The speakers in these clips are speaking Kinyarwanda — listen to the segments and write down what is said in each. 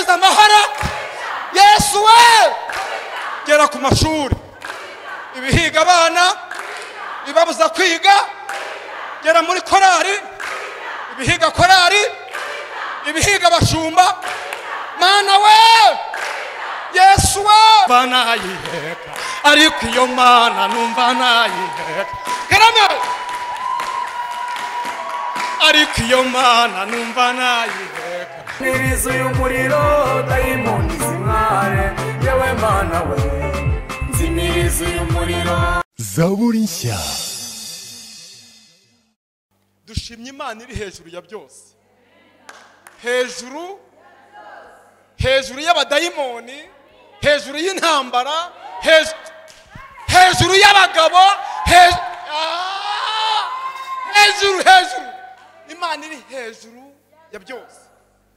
amahoro yesu we gera ku mashuri ibihiga abana ibibabuza kwiga gera muri korari ibihiga korari ibihiga abashumba mana we yesu we mba nayiheka ariko iyo mana numva nayiheka geramo ariko iyo mana numva nayiheka Nirizuye umuriro dayimoni zimware yewe mana we nzimirizuye umuriro zaburi nshya dushimye imana iri hejuru ya byose hejuru hejuru y'abadayimoni hejuru y'intambara hejuru- hejuru y'abagabo hejuru Ah! hejuru hejuru imana iri hejuru ya byose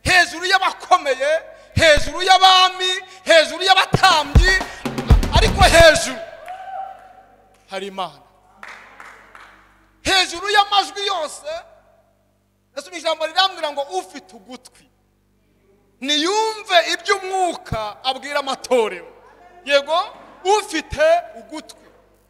hejuru y'abakomeye hejuru y'abami hejuru y'abatambyi ariko hejuru hari imana hejuru y'amajwi yose nasoma ijambo rirambwira ngo ufite ugutwi niyumve ibyo umwuka abwira amatorero yego ufite ugutwi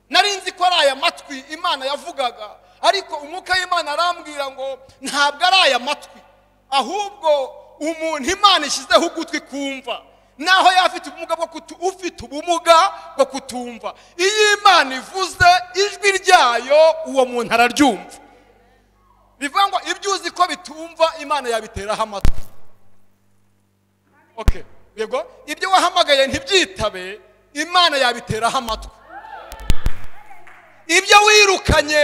nari nzi ko ari aya matwi imana yavugaga ariko umwuka w'imana arambwira ngo ntabwo ari aya matwi ahubwo umuntu imana ishyizeho ugutwi kumva naho yaba afite ubumuga bwo kutu ufite ubumuga bwo kutumva iyo imana ivuze ijwi ryayo uwo muntu araryumva bivuga ngo ibyo uzi ko bitumva imana yabiteraho amatwi okay yego ibyo wahamagaye ntibyitabe imana yabiteraho amatwi ibyo wirukanye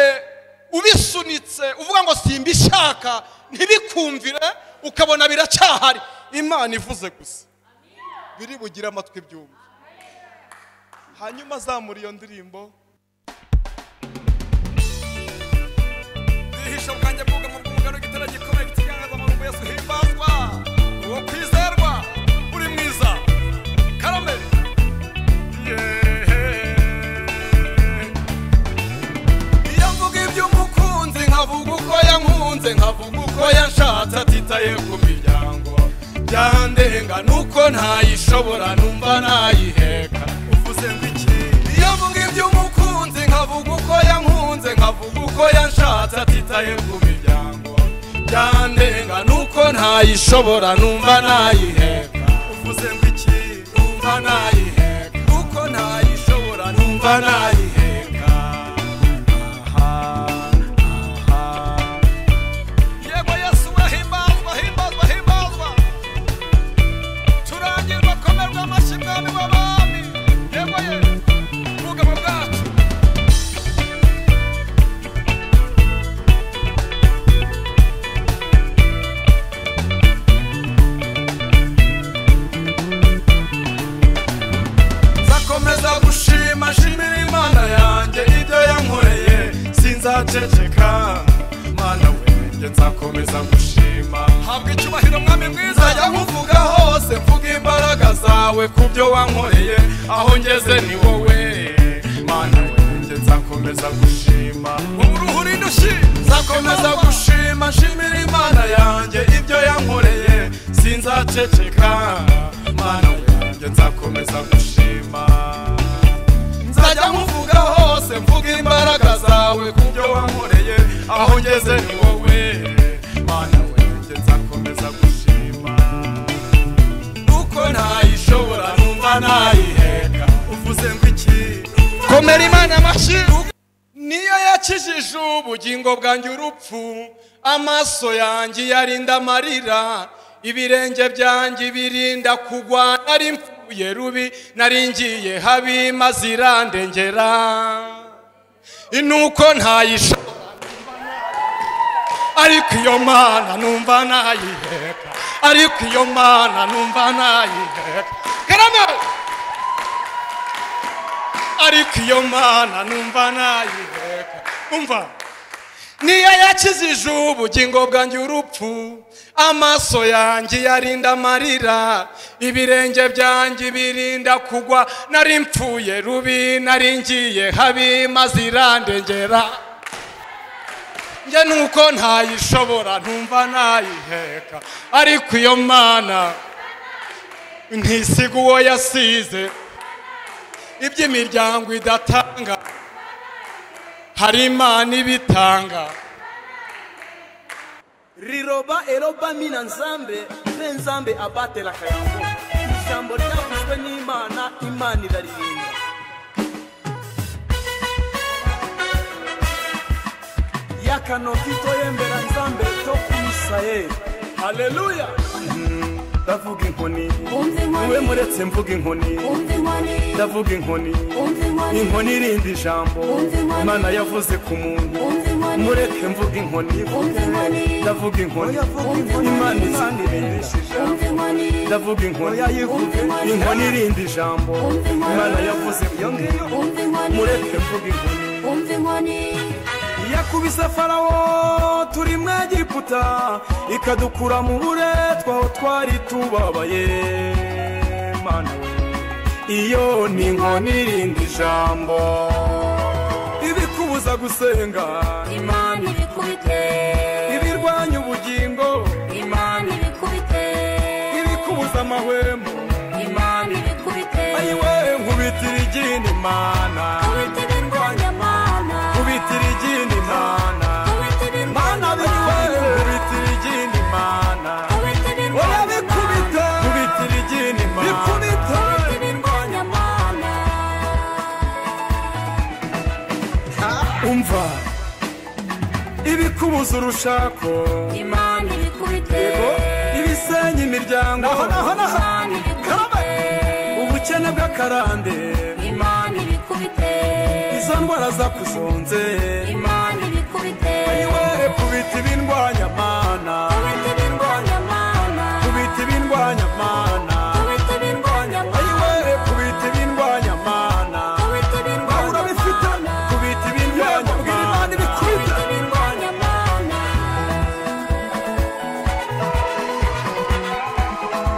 ubisunitse uvuga ngo simbishaka ntibikumvire ukabona biracyahari imana ivuze gusa biri bugire amatwi byumva hanyuma azamura iyo ndirimbo Zihisha ubwanjye bwugamo bw'umugani w'igitare gikomeye cy'ikiganzamarumbu Yesu himbazwa uwo kwizerwa uri mwiza karame iyo mvuga iby'umukunzi nkavuga uko yankunze nkavuga uko yanshatse atitaye ku miryango byandenga nuko ntayishobora numva nayiheka uvuze ngo iki iyo mvuga iby'umukunzi nkavuga uko yankunze nkavuga uko yanshatse atitaye ku miryango byandenga nuko ntayishobora numva nayiheka uvuze ngo iki numva nayiheka nuko ntayishobora numva nayiheka yego yesu wahimbazwa himbazwa himbazwa turangirwa komerwa amashyi mwami w'abami yego ye ubwugamo bwacu nzakomeza gushima nshimira imana yanjye ibyo yankoreye sinzaceceka mana wenge nzakomeza gushima habwa icyubahiro mwami mwiza jya nkuvuga hose mvuga imbaraga zawe ku byo wankoreye aho ngeze ni wowe mana wenge nzakomeza gushima uruhu rindushyi nzakomeza gushima nshimira imana yanjye ibyo yankoreye sinzaceceka mana wanjye nzakomeza gushima nzajya nkuvuga hose mvuga imbaraga zawe ku byo wankoreye aho ngeze ni wowe mana wanjye nzakomeza gushima nuko ntayishobora numva ntayiheka uvuze ngo iki komera imana amashyi niyo yakijije ubugingo bwanjye urupfu amaso yanjye yarinda amarira ibirenge byanjye birinda kugwa nari mpfuye rubi nari ngiye habi maze irandengera nuko ntayishobora ariko iyo mana numva nayiheka ariko iyo mana numva nayiheka geramo ariko iyo mana numva nayiheka umva niyo yakijije ubugingo bwanjye urupfu amaso yanjye yarinda amarira ibirenge byanjye birinda kugwa nari mpfuye rubi nari ngiye habi maze irandengera njye nuko ntayishobora ntumva nayiheka ariko iyo mana ntisiga uwo yasize iby'imiryango idatanga hari imana ibitanga riroba eroba mina nzambe mbe nzambe abatela kayango ijambo ryavuzwe n'imana imana iraririmba yakano kitoyembera nzambe to kumisayeri haleluya ndavuga inkoni Umva inkoni. niwe muretse mvuga inkoni Umva inkoni, ndavuga inkoni umva inkoni, inkoni irindi jambo Umva inkoni. imana yavuze ku muntu Umva inkoni. mureke mvuga inkoni Umva inkoni. ndavuga inkoni imana izindirinda umva inkoni, ndavuga inkoni inkoni. inkoni irindi jambo Umva inkoni. imana yavuze ku muntu umva inkoni, mureke mvuga inkoni umva inkoni, yakubise farawo turi mu egiputa ikadukura mu buretwa aho twari tubabaye mana iyo ni inkoni irindi jambo ibikubuza gusenga Imana ibikubite, ibirwanya ubugingo Imana ibikubite, ibikubuza amahwemo Imana ibikubite, ayiwe nkubitira igini imana kubita ibirwanya Mana, nkubitira igini imana kubita mana ibirwanya biriwe Mana, nkubitira igini imana kubita ibirwanya Mana, kubitira igini kubita imana ibirwanya Mana, umva ibikubuza urushako Imana ibikubite, ibisenya imiryango Imana ibikubite, ubukene bw'akarande Imana ibikubite, izo ndwara zakuzonze Imana ibikubite, iwe kubita ibindwanyamana kubita ibirwanya Mana, kubita ibindwanyamana kubita ibirwanya Mana, iwe kubita ibindwanyamana kubita aho ibirwanya urabifite Mana, kubita ibindwanyamana kubita ibirwanya Mana,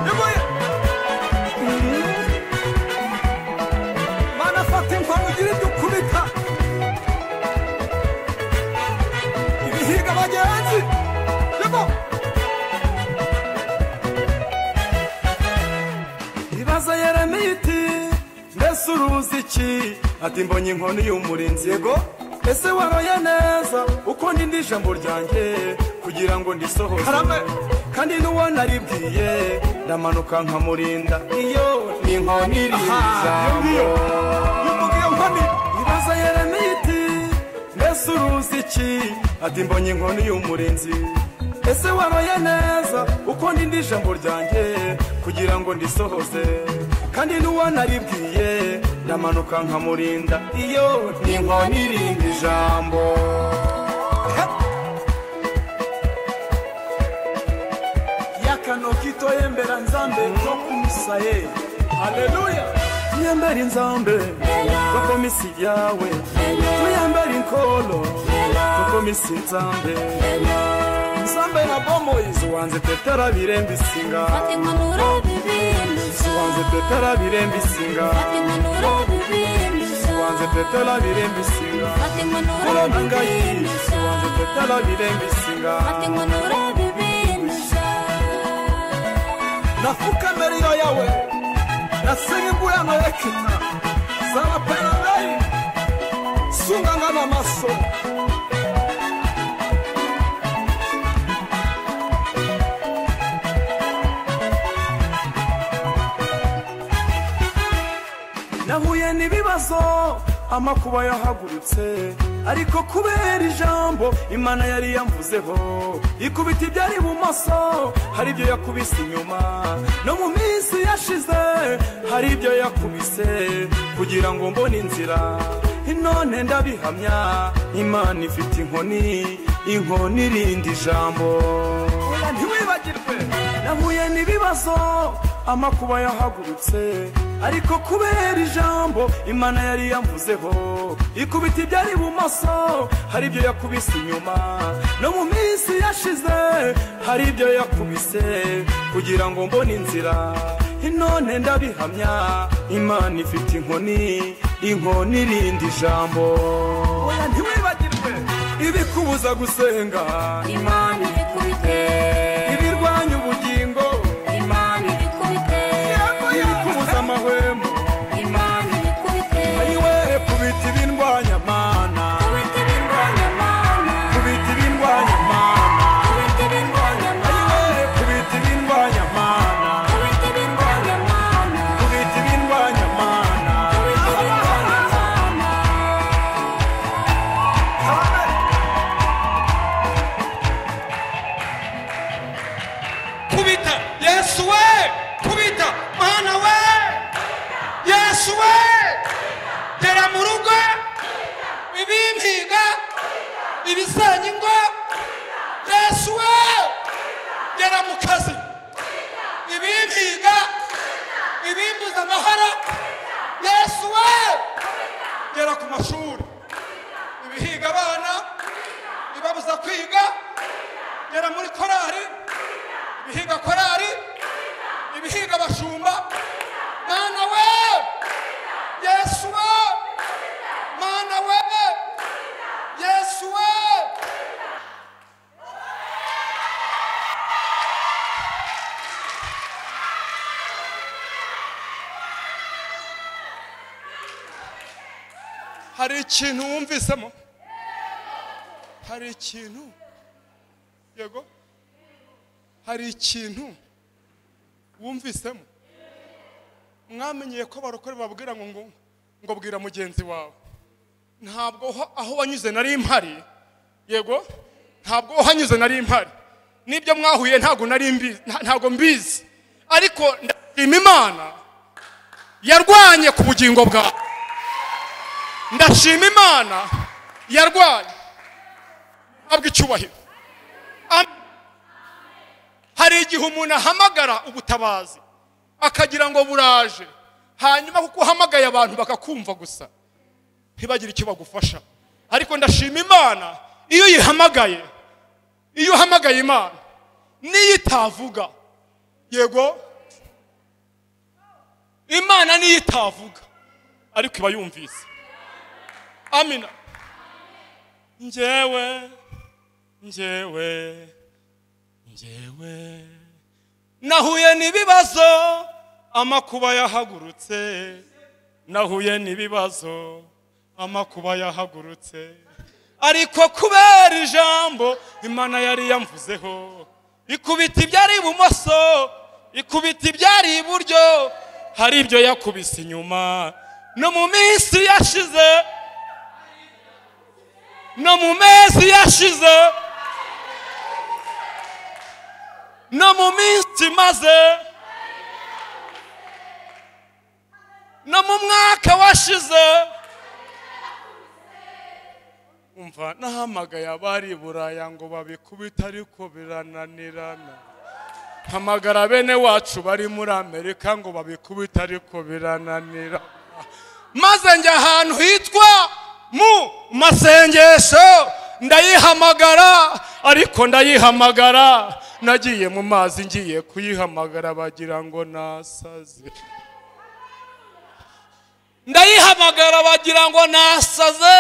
Yegoye. Mana fata inkwano ugire ibyo ukubita ibihiga bagenzi yego ibaza yeremiya iti mbese uruzi iki ati mbonye inkoni y'umurinzi yego ese waroye neza uko ndinda ijambo ryanjye kugira ngo ndisohoze kandi n'uwo naribwiye ndamanuka nkamurinda iyo ni inkoni iri iyo nkoni ibaza yeremiya iti mbese uruzi iki ati mbonye inkoni y'umurinzi ese waroye neza uko ndinda ijambo ryanjye kugira ngo ndisohoze kandi n'uwo naribwiye ndamanuka nkamurinda iyo ni inkoni irinda ijambo yakano kitoyembera nzambe no kumusaye haleluya tuyembere inzambe kuko misi yawe tuyembere inkolo kuko misi nzambe nzambe na bomoyizi wanze tetera biremba isinga fata inkono urabibinuza, wanze tetera biremba isinga fata inkono urabibinuza, wanze tetera biremba isinga fata inkono kurona ngayi urabibinuza, wanze tetera biremba isinga fata inkono urabibinuza, nafuka mbele ya yawe nasenga mbuyano yekita zaraperanei sunganga na maso nahuye n'ibibazo amakuba yahagurutse ariko kubera ijambo imana yari yamvuzeho ikubita ibyari ibumoso hari ibyo yakubise inyuma no mu minsi yashize hari ibyo yakubise kugira ngo mbone inzira none ndabihamya imana ifite inkoni inkoni irindi jambo oya ntiwibagirwe nahuye n'ibibazo amakuba yahagurutse ariko kubera ijambo imana yari yamvuzeho ikubita ibyari ibumoso hari ibyo yakubise inyuma no mu minsi yashize hari ibyo yakubise kugira ngo mbone inzira none ndabihamya imana ifite inkoni inkoni irindi jambo oya ntiwibagirwe ibikubuza gusenga Imana ibikubite, ibirwanya ubugingo Imana ibikubite, yego ku mashuri ibihiga abana ibabuza kwiga gera muri korari ibihiga korari ibihiga abashumba mana we yesu we mana we yesu we hari ikintu wumvisemo hari ikintu yego hari ikintu wumvisemo mwamenyeye ko abarokore babwira ngo ngo ngo bwira mugenzi wawe ntabwo aho- aho wanyuze nari mpari yego ntabwo aho hanyuze nari mpari n'ibyo mwahuye ntabwo nari mbizi nta- ntabwo mbizi ariko ndashima imana yarwanye ku bugingo bwawe ndashima imana yarwaye ntabwo icyubahiro Am- hari igihe umuntu ahamagara ubutabazi akagira ngo buraje hanyuma kuko uhamagaye abantu bakakumva gusa ntibagire icyo bagufasha ariko ndashima imana iyo uyihamagaye iyo uhamagaye imana niyo itavuga yego imana niyo itavuga ariko iba yumvise amina njyewe njyewe njyewe nahuye n'ibibazo amakuba yahagurutse nahuye n'ibibazo amakuba yahagurutse ariko kubera ijambo imana yari yamvuzeho ikubita ibyari ibumoso ikubita ibyari iburyo hari ibyo yakubise inyuma no mu minsi yashize no mu mezi yashize no mu minsi imaze no mu mwaka washize umva nahamagaye abari i buraya ngo babikubite ariko birananirana hamagara bene wacu bari muri amerika ngo babikubite ariko birananirana maze njya ahantu hitwa mu masengesho ndayihamagara ariko ndayihamagara nagiye mu mazi ngiye kuyihamagara bagira ngo nasaze ndayihamagara bagira ngo nasaze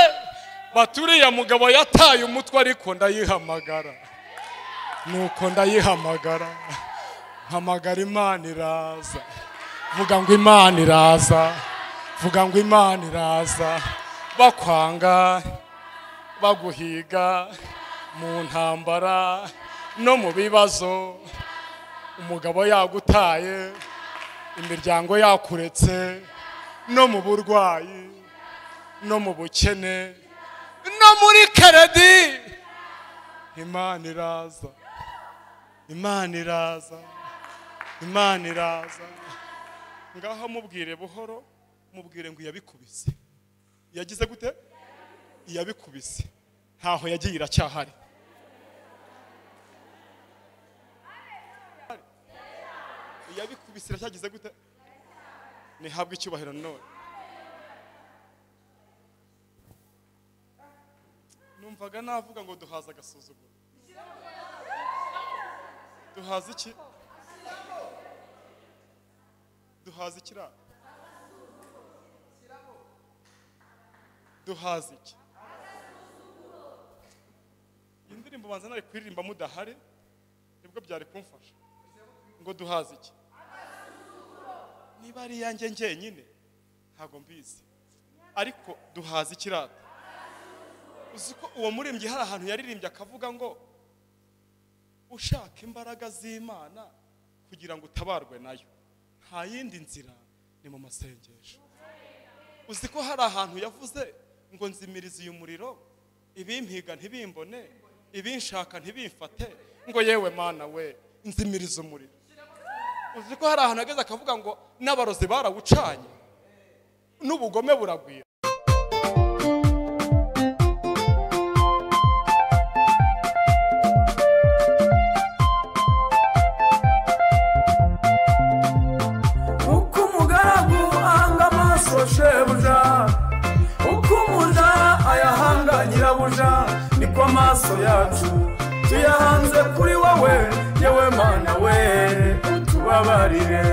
baturiya mugabo yataye umutwe ariko ndayihamagara nuko ndayihamagara hamagara imana iraza vuga ngo imana iraza vuga ngo imana iraza bakwanga baguhiga mu ntambara no mu bibazo umugabo yagutaye imiryango yakuretse no mu burwayi no mu bukene no muri keredi imana iraza imana iraza imana iraza ngaho mubwire buhoro mubwire ngo iyabikubise yagize gute iyabikubise ntaho yagiye iracyahari iyabikubise iracyagize gute ntihabwe icyubahiro none numvaga navuga ngo duhaza agasuzuguro duhaza iki duhaza ikiraro duhaza iki iyi ndirimbo banza nari kuririmba mudahari nibwo byari kumfasha ngo duhaza iki niba ari iyanjye njyenyine ntabwo mbizi ariko duhaza ikirata uzi ko uwo muririmbyi hari ahantu yaririmbye akavuga ngo ushaka imbaraga z'imana kugira ngo utabarwe nayo nta yindi nzira ni mu masengesho uzi ko hari ahantu yavuze ngo nzimirize uyu muriro ibimpiga ntibimbone ibinshaka ntibimfate ngo yewe mana we nzimirize umuriro uzi ko hari ahantu hageze akavuga ngo n'abarozi barawucanye n'ubugome buragwira uko umugaragu ahanga amaso shebuja uko umu- amaso yacu tuyahanze kuri wowe yewe mana we utubabarire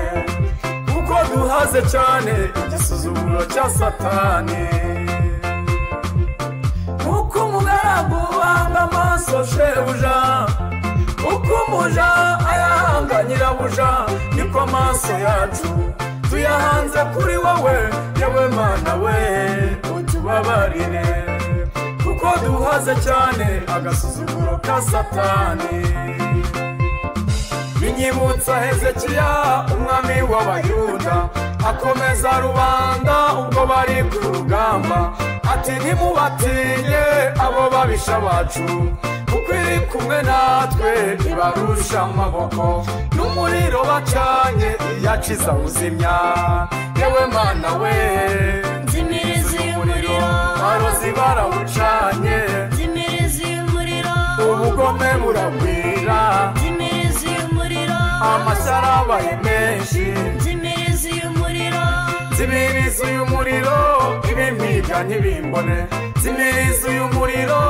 kuko duhaze cyane igisuzuguro cya satani uko umugaragu wanga amaso shebuja uko umuja ayahanga nyirabuja niko amaso yacu tuyahanze kuri wowe yewe mana we utubabarire kuko duhaze cyane agasuzuguro ka satani binyibutsa hezekiya umwami w'abayuda akomeza rubanda ubwo bari ku rugamba ati ntimubatinye abo babisha bacu kuko iri kumwe natwe ibarusha amaboko n'umuriro bacanye iyaciza uzimya yewe mana we nzimiriza uyu muriro barozi barawucanye nzimiriza uyu muriro ubugome buragwira nzimiriza uyu muriro amashyara abaye menshi nzimiriza uyu muriro zimiriza uyu muriro ibimpiga ntibimbone zimiriza uyu muriro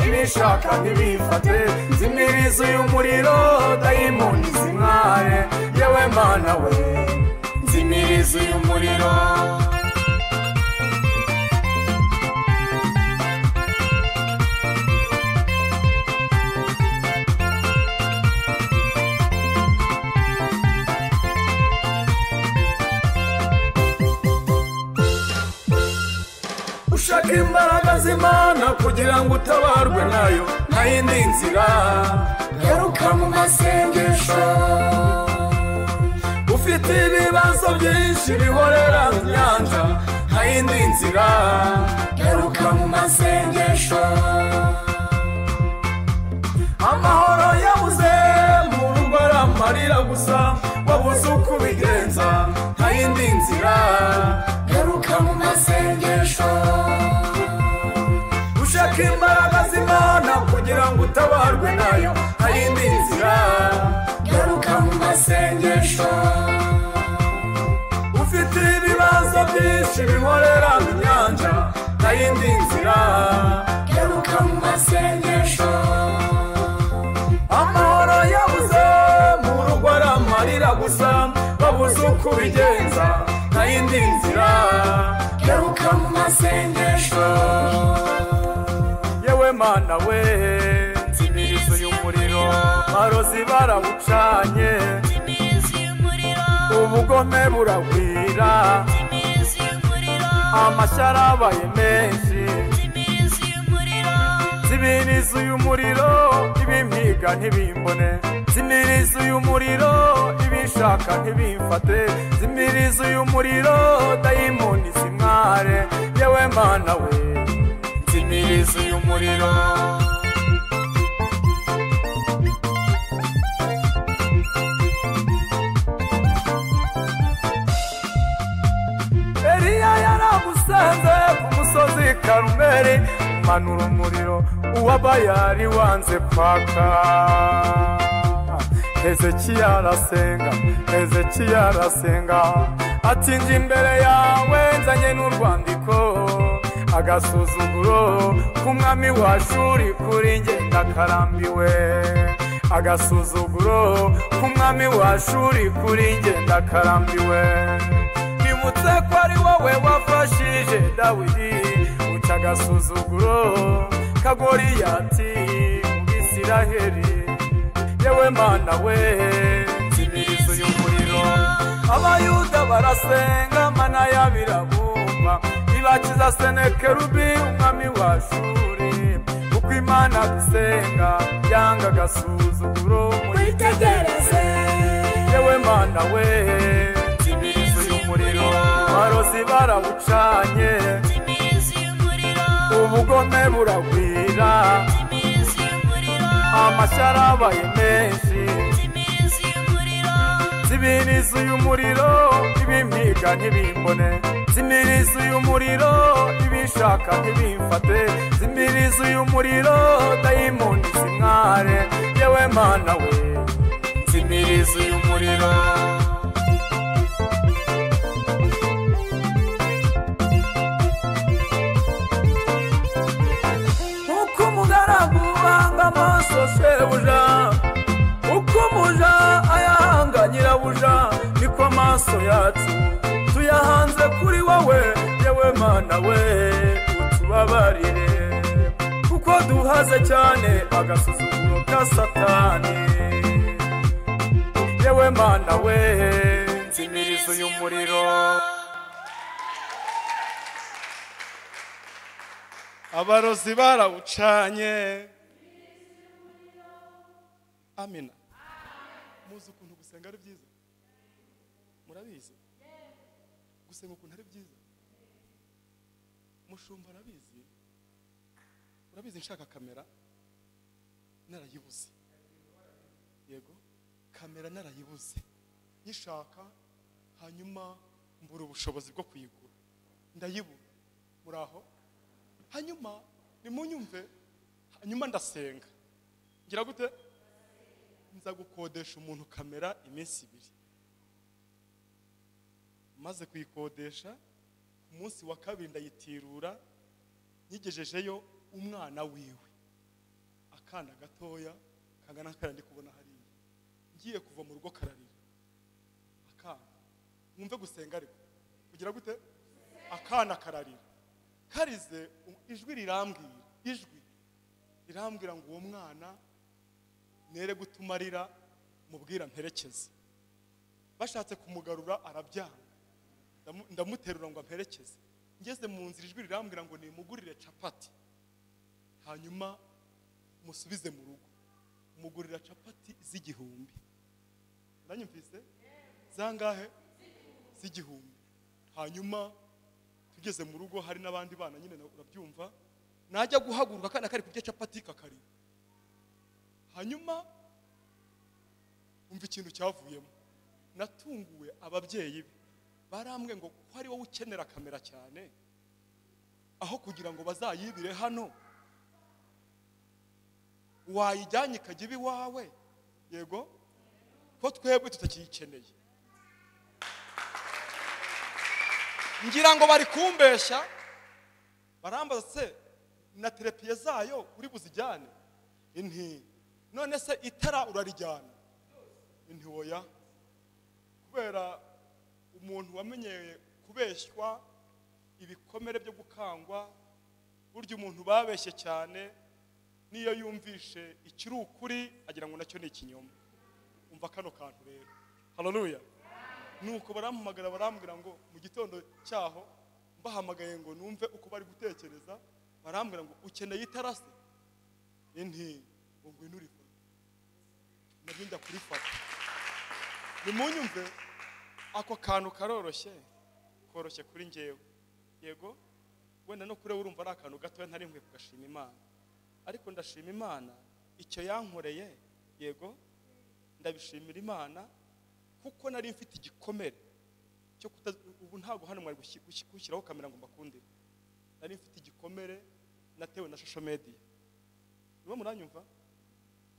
ibishaka ntibifate zimiriza uyu muriro dayimoni zimware yewe mana we nzimiriza uyu muriro ushaka imbaraga z'imana kugira ngo utabarwe nayo nta yindi nzira garuka mu masengesho ufite ibibazo byinshi bihorera inyanja nta yindi nzira garuka mu masengesho amahoro yabuze mu rugo aramarira gusa wabuze uko ubigenza nta yindi nzira garuka mu masengesho ushaka imbaraga z'imana kugira ngo utabarwe nayo nta yindi nzira garuka mu masengesho ufite ibibazo byinshi bihorera inyanja nta yindi nzira garuka mu masengesho amahoro yabuze mu rugo aramarira gusa babuze uko ubigenza nta yindi nzira garuka mu masengesho yewe mana we nzimiriza uyu muriro barozi barawucanye nzimiriza uyu muriro ubugome buragwira nzimiriza uyu muriro amashyara abaye menshi nzimiriza uyu muriro zimiriza uyu muriro ibimpiga ntibimbone zimiriza uyu muriro ibishaka ntibimfate zimiriza uyu muriro dayimoni zimware yewe mana we zimiriza uyu muriro Eliya yaragusanze ku musozi Karumeli manura umuriro uwabayari wanze kwaka Hezekiya arasenga Hezekiya arasenga ati njye imbere yawe nzanye n'urwandiko agasuzuguro k'umwami wa shuri kuri njye ndakarambiwe agasuzuguro k'umwami wa shuri kuri njye ndakarambiwe nibutse ko ari wowe wafashije dawidi uca agasuzuguro ka goriyati mu bisiraheri yewe mana we nzimiriza uyu muriro abayuda barasenga mana yabirabumba ibakiza senekerubi umwami wa shuri kuko imana dusenga yanga agasuzuguro muyitegereze yewe mana we nzimiriza uyu muriro barozi barawucanye nzimiriza uyu muriro ubugome buragwira nzimiriza uyu muriro amashyara abaye menshi nzimiriza uyu muriro zimiriza uyu muriro ibimpiga ntibimbone zimiriza uyu muriro ibishaka ntibimfate zimiriza uyu muriro dayimoni zimware yewe mana we zimiriza uyu muriro nk'uko umugaragu wanga yacu tuyahanze kuri wowe yewe mana we utubabarire kuko duhaze cyane agasuzuguro ka satani yewe mana we imirizo y'umuriro abarozi barawucanye amina muzi ukuntu gusenga ari byiza murabizi gusenga ukuntu ari byiza mushumba arabizi urabizi nshaka kamera narayibuze yego kamera narayibuze nyishaka hanyuma mbura ubushobozi bwo kuyigura ndayibura muri aho hanyuma nimunyumve hanyuma ndasenga ngira gute nza gukodesha umuntu kamera iminsi ibiri maze kuyikodesha ku munsi wa kabiri ndayitirura nyigejejeyo umwana wiwe akana gatoya kangana nk'akariya ndi kubona hariya ngiye kuva mu rugo kararira akana mwumve gusenga ariko kugira gute akana kararira karize u- ijwi rirambwira ijwi rirambwira ngo uwo mwana nere gutuma arira mubwira mperekeze bashatse kumugarura arabyanga Ndamu- ndamuterura ngo amperekeze ngeze mu nzira ijwi rirambwira ngo nimugurire capati hanyuma musubize mu rugo mugurira capati z'igihumbi uranyumvise zangahe z'igihumbi hanyuma tugeze mu rugo hari n'abandi bana nyine na- urabyumva najya guhaguruka akana kari kurya capati kakarira hanyuma umva ikintu cyavuyemo natunguwe ababyeyi be barambwe ngo ko ari wowe ukenera kamera cyane aho kugira ngo bazayibire hano wayijyanye ikajya iba iwawe yego ko twebwe tutakiyikeneye ngira ngo bari kumbeshya barambaza se na terapiya zayo uri buzijyane inti none se itara urarijyana inti oya kubera umuntu wamenyeye kubeshywa ibikomere byo gukangwa burya umuntu babeshye cyane niyo yumvishe ikiri ukuri agira ngo nacyo ni ikinyoma umva kano kantu rero haleluya nuko barampamagara barambwira ngo mu gitondo cyaho mbahamagaye ngo numve uko bari gutekereza barambwira ngo ukeneye itarase inti ngo ngwino urifate nabyo njya kurifata nimunyumve ako kantu karoroshye koroshye kuri njyewe yego wenda no kure urumva ari akantu gatoya ntari nkwiye kugashima imana ariko ndashima imana icyo yankoreye yego ndabishimira imana kuko nari mfite igikomere cyo kuta ubu ntabwo hano mwari gushi- gushi- gushyiraho kamera ngo mbakundire nari mfite igikomere natewe na shosho mediya niba muranyumva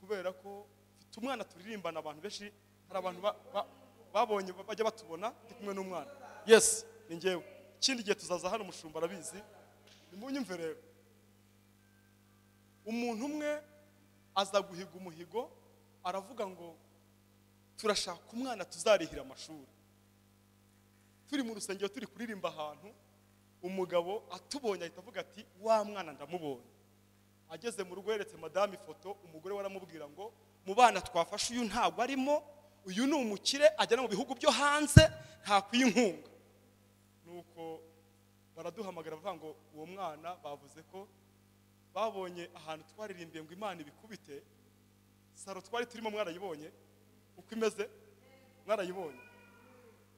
kubera ko mfite umwana turirimbana abantu benshi hari abantu ba- ba- babonye ba- bajya batubona ndi kumwe n'umwana yes ni njyewe ikindi gihe tuzaza hano umushumba arabizi nimunyumve rero umuntu umwe aza guhiga umuhigo aravuga ngo turashaka umwana tuzarihira amashuri turi mu rusengero turi kuririmba ahantu umugabo atubonye ahita avuga ati wa mwana ndamubonye ageze mu rugo yeretse madamu ifoto umugore we aramubwira ngo mu bana twafashe uyu ntabwo arimo uyu ni umukire ajyana mu bihugu byo hanze ntakwiye inkunga nuko baraduhamagara bavuga ngo uwo mwana bavuze ko babonye ahantu twaririmbiye ngo imana ibikubite saro twari turimo mwarayibonye uko imeze mwarayibonye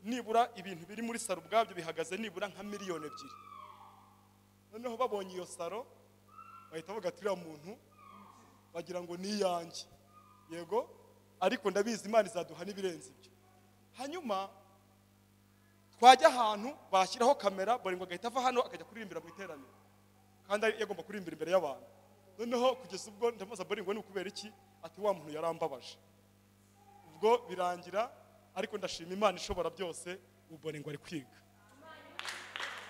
nibura ibintu biri muri saro ubwabyo bihagaze nibura nka miliyoni ebyiri noneho babonye iyo saro bahita bavuga ati uriya muntu bagira ngo ni iyanjye yego ariko ndabizi imana izaduha n'ibirenze ibyo hanyuma twajya ahantu bashyiraho kamera buri ngo agahita ava hano akajya kuririmbira mu iteraniro kandi ari- yagomba kurimbira imbere y'abantu noneho kugeza ubwo ndamubaza boringo ni ukubera iki ati wa muntu yarambabaje ubwo birangira ariko ndashima imana ishobora byose ubone ngo ari kwiga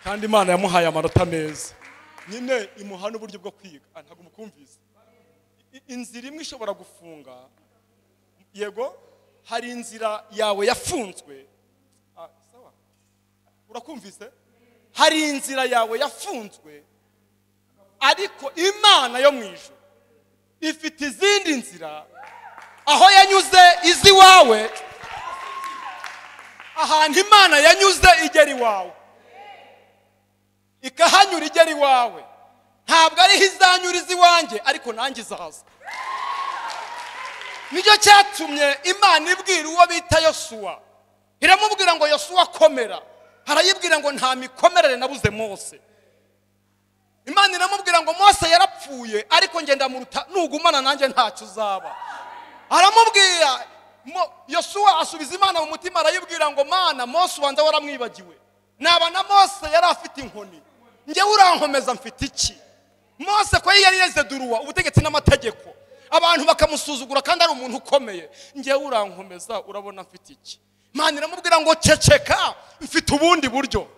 kandi imana yamuhaye amanota meza nyine imuha n'uburyo bwo kwiga Ah, ntabwo mukumvise I- inzira imwe ishobora gufunga yego hari inzira yawe yafunzwe Ah, sawa urakumvise hari inzira yawe yafunzwe ariko imana yo mu ijoro ifite izindi nzira aho yanyuze izi iwawe ahantu imana yanyuze igera iwawe ikahanyura igera iwawe ntabwo ariho izanyuriza iwanjye ariko nanjye izaza nicyo cyatumye imana ibwira uwo bita yosuwa iramubwira ngo yosuwa komera harayibwira ngo nta mikomerere nabuze mose imana iramubwira ngo mose yarapfuye ariko ngenda muruta nugumana nanjye ntacyo uzaba aramubwira Mo- yosuwa asubiza imana mu mutima arayibwira ngo mana mose wanjye waramwibagiwe naba na mose yari afite inkoni njyewe urankomeza mfite iki mose ko yari yezeduruwa ubutegetsi n'amategeko abantu bakamusuzugura kandi ari umuntu ukomeye njyewe urankomeza urabona mfite iki mana iramubwira ngo ceceka mfite ubundi buryo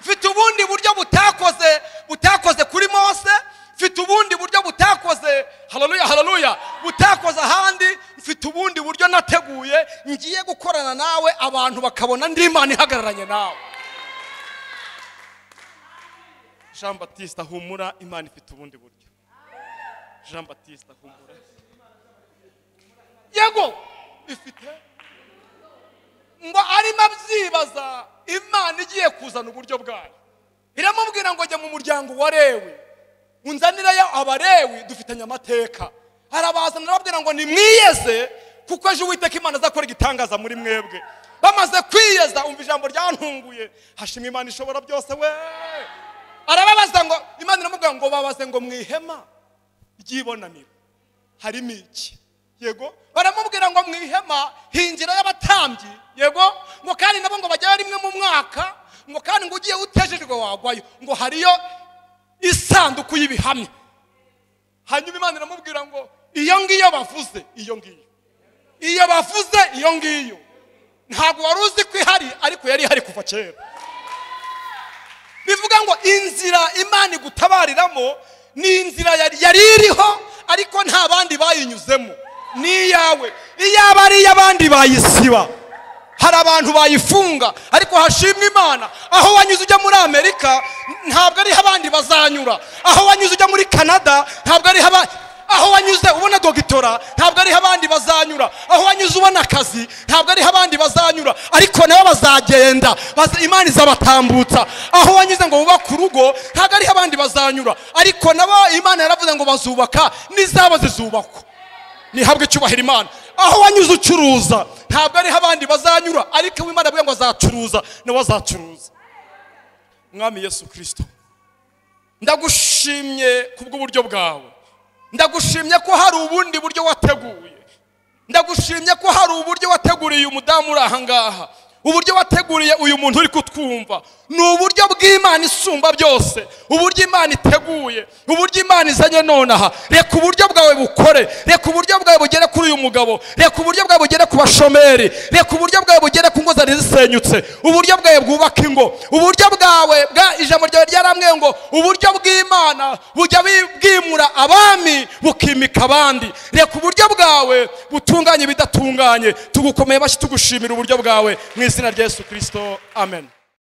mfite ubundi buryo butakoze butakoze kuri mose mfite ubundi buryo butakoze haleluya haleluya butakoze ahandi mfite ubundi buryo nateguye ngiye gukorana nawe abantu bakabona ndi imana ihagararanye nawe jean batiste humura imana ifite ubundi buryo jean batiste humura yego ifite ngo arimo abyibaza imana igiye kuzana uburyo bwayo iramubwira ngo jya mu muryango wa lewi unzanirayo abalewi dufitanye amateka arabazana arababwira ngo nimwiyeze kuko ejo uwiteka imana azakora igitangaza muri mwebwe bamaze kwiyeza umva ijambo ryantunguye hashimwa imana ishobora byose we arababaza ngo imana iramubwira ngo babaze ngo mu ihema ry'ibonaniro harimo iki yego baramubwira ngo mu ihema hingira y'abatambyi yego ngo kandi nabo ngo bajyayo rimwe mu mwaka ngo kandi ngo ugiye utejejwe wagwayo ngo hariyo isanduku y'ibihamya hanyuma imana iramubwira ngo iyo ngiyo bavuze iyo ngiyo iyo bavuze iyo ngiyo ntabwo wari uzi ko ihari ariko yari ihari kuva kera bivuga ngo inzira imana igutabariramo ni inzira yari yari iriho ariko nta bandi bayinyuzemo ni iyawe iyaba ari iy'abandi bayisiba hari abantu bayifunga ariko hashimwa imana aho wanyuze ujya muri amerika ntabwo ariho abandi bazanyura aho wanyuze ujya muri canada ntabwo ariho abandi aho wanyuze ubona dogitora ntabwo ariho abandi bazanyura aho wanyuze ubona akazi ntabwo ariho abandi bazanyura ariko nabo bazagenda Baza- imana izabatambutsa aho wanyuze ngo bubake urugo ntabwo ariho abandi bazanyura ariko nabo imana yaravuze ngo bazubaka n'izabo zizubakwa nihabwe icyubahiro imana aho wanyuze ucuruza ntabwo ariho abandi bazanyura ariko uwo imana avuga ngo azacuruza nawe azacuruza mwami yesu kirisito ndagushimye kubw'uburyo bwawe ndagushimye ko hari ubundi buryo wateguye ndagushimye ko hari uburyo wateguriye umudamu uri aha ngaha uburyo wateguriye uyu muntu uri kutwumva ni uburyo bw'imana isumba byose uburyo imana iteguye uburyo imana izanye nonaha reka uburyo bwawe bukore reka uburyo bwawe bugere kuri uyu mugabo reka uburyo bwawe bugere ku bashomeri reka uburyo bwawe bugere ku ngo zari zisenyutse uburyo bwawe bwubaka ingo uburyo bwawe bwa ijambo ryawe ryaramwe ngo uburyo bw'imana bujya bi- bwimura abami bukimika abandi reka uburyo bwawe butunganye ibidatunganye tugukomeye mashyi tugushimira uburyo bwawe mu izina rya yesu kirisito amen